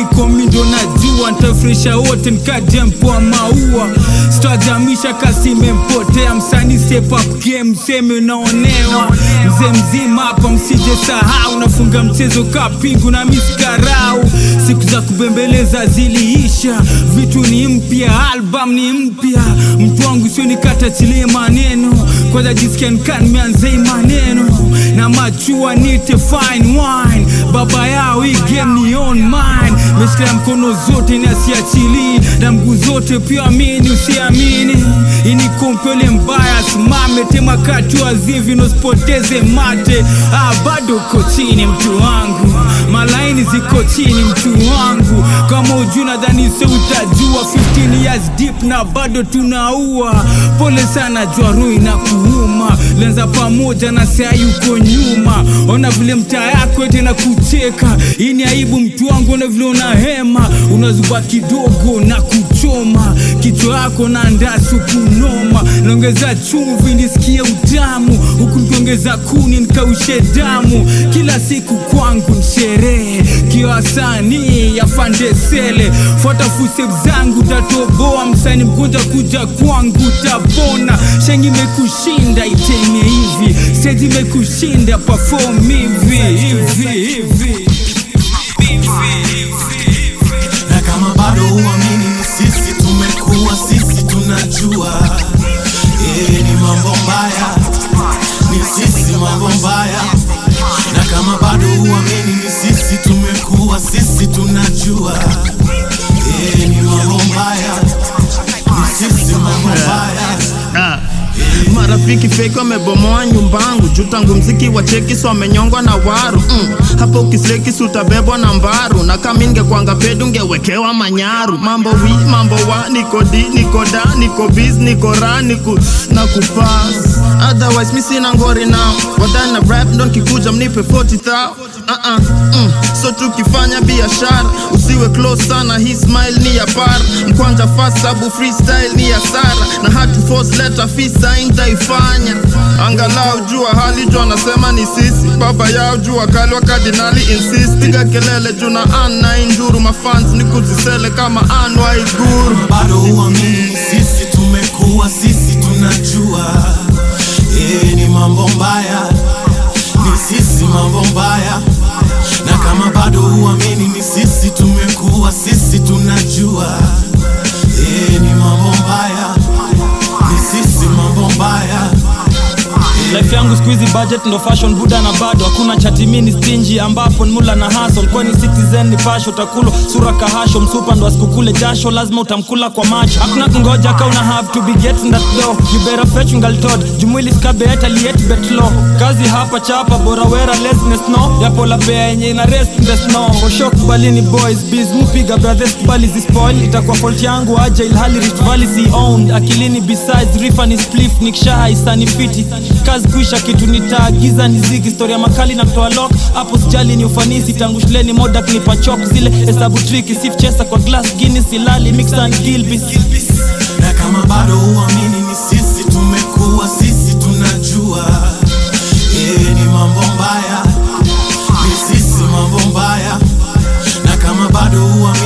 niko mindo najua ntafresha wote nkajempoa maua stajamisha kasi imempotea msani step up game mseme unaonewa mzee mzima hapa msije sahau nafunga mchezo kapingu na miskarau siku za kubembeleza ziliisha vitu ni mpya album ni mpya mtu wangu sio nikatachilie maneno kwanza jisikia nikanmeanzei maneno na machua nite fine wine baba yao hii game ni on mine meshikilia mkono zote nasiachilii na mguu zote pia amini usiamini ini kompele mbaya simame tema kati wazivi nosipoteze mate ah, bado uko chini mtu wangu malaini ziko chini mtu wangu kama ujuu nadhani se utajua 15 years deep na bado tunaua pole sana jwarui na kuuma lenza pamoja na sea yuko nyuma ona vile mtaa yako ete na kucheka hii ni aibu mtu wangu ona vile una hema unazuba kidogo na kuchoma kichwa yako na ndasu kunoma naongeza chumvi nisikie utamu huku nikiongeza kuni nikaushe damu kila siku kwangu nsherehe kiwasanii yafandesele fuata fusep zangu tatoboa msani mgonjwa kuja kwangu tapona shengi imekushinda iteme hivi steji imekushinda perform hivi hivi hivi na kama bado uamini ni sisi tumekuwa sisi tunajua eh, ni mambo mbaya ni sisi mambo mbaya na kama bado uamini ni sisi tumekuwa sisi tunajua eh, ni mambo mbaya ni sisi mambo mbaya Ah. marafiki fake wamebomoa nyumbangu juu tangu mziki wa cheki so wamenyongwa na waru mm. hapo ukisleki si utabebwa na mbaru na kama ingekwanga pedu ungewekewa manyaru mambo wi mambo wa niko di niko da niko biz niko ra niku na kupas otherwise mi sina ngori nao wadana rap ndo nkikuja mnipe 40 uh-uh. mm. so tukifanya biashara usiwe close sana hii smile ni ya par mkwanja fast sabu freestyle ni ya sara na hatu force letter fisa intaifanya angalau jua hali jua anasema ni sisi baba yao jua kali wa kardinali insist piga kelele juu na an na induru mafans ni kuzisele kama an wa iguru bado uamini ni sisi tumekuwa sisi tunajua eh, ni mambo mbaya ni sisi mambo mbaya na kama bado uamini ni sisi tumekuwa sisi tunajua eh, ni mambo mbaya ni sisi mambo mbaya life yangu squeezy budget ndo fashion buda na bado hakuna chatimini stingy ambapo nmula na hustle kwani citizen ni pasho utakulo sura kahasho msupa ndo asikukule jasho lazima utamkula kwa macho hakuna kungoja ka una have to be getting that dough you better fetch ngaltod jumwili skabe hata liet bet low kazi hapa chapa bora wera laziness no yapo la bea yenye ina rest in the snow oshok balini boys biz mupiga brothers kubali zispoil itakuwa fault yangu aja ilhali rift valley si owned akilini besides rifa ni spliff nikishaha isani fiti kazi kuisha kitu nitaagiza ni zigi historia makali na kutoa lock hapo sijali ni ufanisi tangu shuleni moda knipa chok zile hesabu triki sif chesa kwa glass guinness ilali mix and gilbis na kama bado uamini ni sisi tumekuwa sisi tunajua eh, ni mambo mbaya ni sisi mambo mbaya na kama bado uamini